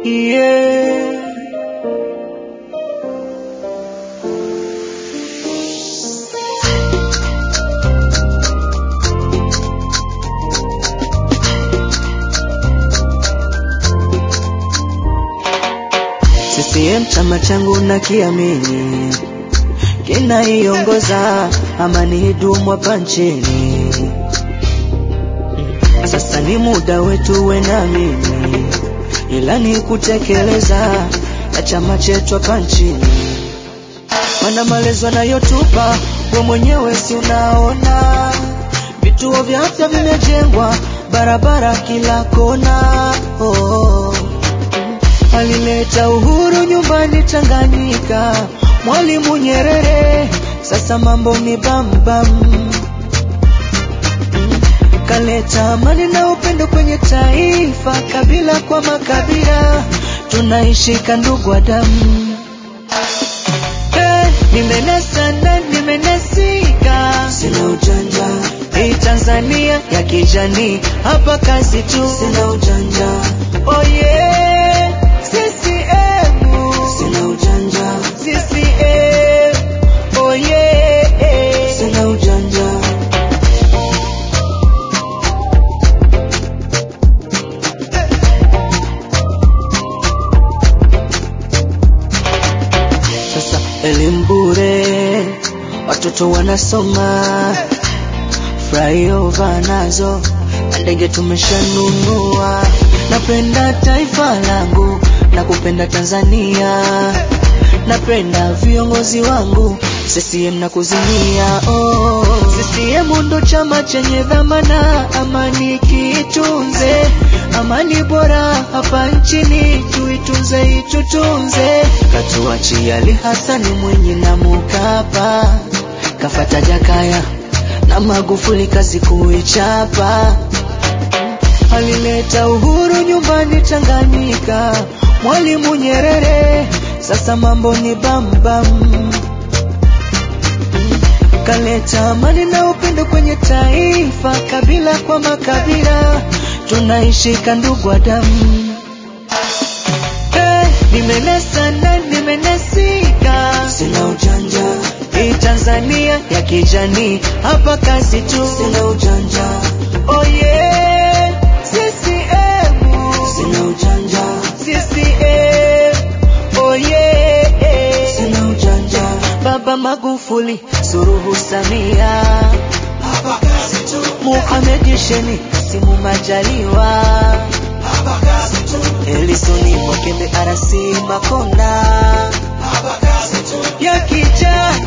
yeah. CCM chama changu na kiamini kinaiongoza amani idumu hapa nchini. Sasa ni muda wetu we na mimi, ila ni kutekeleza na chama chetu hapa nchini. Mana malezi wanayotupa we mwenyewe si unaona, vituo vya afya vimejengwa, barabara kila kona oh. Alileta uhuru nyumbani Tanganyika, Mwalimu Nyerere, sasa mambo ni bambam. Kaleta amani na upendo kwenye taifa, kabila kwa makabila, tunaishika ndugu wa damu. Eh, nimenasa na nimenasika, sina ujanja. Hii Tanzania ya kijani, hapa kazi tu, sina ujanja. Oh yeah, CCM, sina ujanja. CCM, oh yeah, sina ujanja. Sasa elimu bure, watoto wanasoma, flyover nazo na ndege tumeshanunua. Napenda taifa langu na kupenda Tanzania, napenda viongozi wangu CCM na kuzimia. Oh, CCM ndo chama chenye dhamana, amani kiitunze, amani bora hapa nchini tuitunze, itutunze. Katuachia Ali Hasani Mwinyi na Mkapa, kafata Jakaya na Magufuli kazi kuichapa. Alileta uhuru nyumbani Tanganyika, Mwalimu Nyerere, sasa mambo ni bambam. Kaleta amani na upendo kwenye taifa, kabila kwa makabila, tunaishika ndugu wa damu. Eh, nimenasa na nimenasika, sina ujanja. Hii Tanzania ya kijani, hapa kazi tu, sina ujanja. Oh yeah, CCM, sina ujanja. CCM, oh yeah, sina ujanja. Baba Magufuli, Suluhu Samia, Hapa kazi tu, Mohamed Sheni, Kasimu Majaliwa, hapa kazi tu, Elisoni Mwakembe, RC Makonda hapa kazi tu, ya kijani